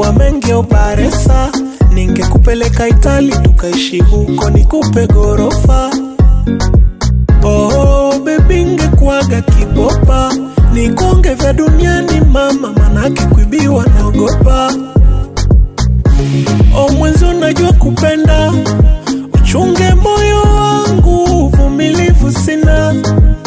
ningejua mengi oparesa ningekupeleka Itali tukaishi huko nikupe gorofa. Oh baby, ngekuaga kibopa nikonge vya duniani mama, manake kuibiwa naogopa. Oh mwenzi, unajua kupenda, uchunge moyo wangu, uvumilivu sina.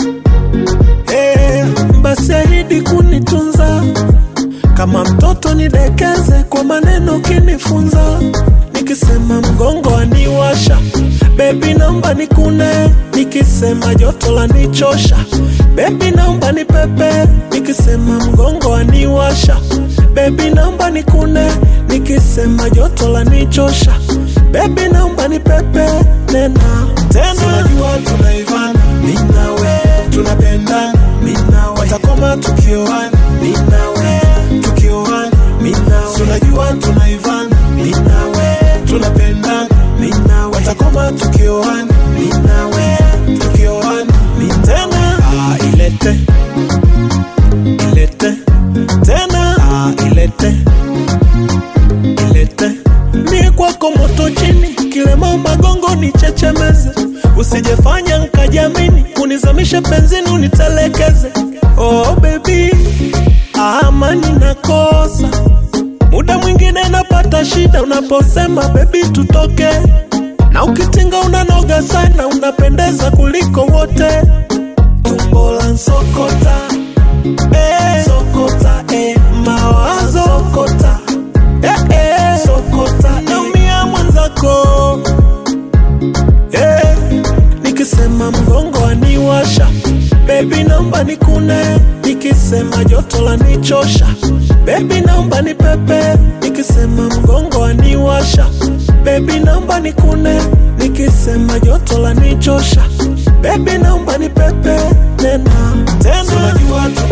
Eh, basi ahidi kunitunza kama mtoto nidekeze kwa maneno kinifunza, nikisema mgongo aniwasha, bebi naomba nikune, nikisema joto la nichosha, bebi naomba nipepe, nikisema mgongo aniwasha, bebi naomba nikune, nikisema joto la nichosha, bebi naomba nipepe, nena tena, tunajua tunaivana, mimi nawe tunapendana, mimi nawe watakoma tukioana, mimi nawe tukioana, mimi nawe tunajua tunaivana, mimi nawe tunapendana, mimi nawe watakoma tukioana, mimi nawe tukioana, mimi tena ah, ilete ilete tena ah, ilete ilete mie kwako moto chini kilema magongo ni chechemeze usijefanya nkajamini unizamishe penzini unitelekeze oh baby amani nakosa muda mwingine napata shida unaposema bebi tutoke na ukitinga unanoga sana unapendeza kuliko wote tumbo la nsokota eh, sokota eh, mawazo sokota eh, eh, sokota naumia mwenzako eh, nikisema mgongo aniwasha bebi naomba nikune nikisema joto la nichosha bebi naomba nipepe nikisema mgongo aniwasha bebi naomba nikune nikisema joto la nichosha bebi naomba nipepe nena tena tunajua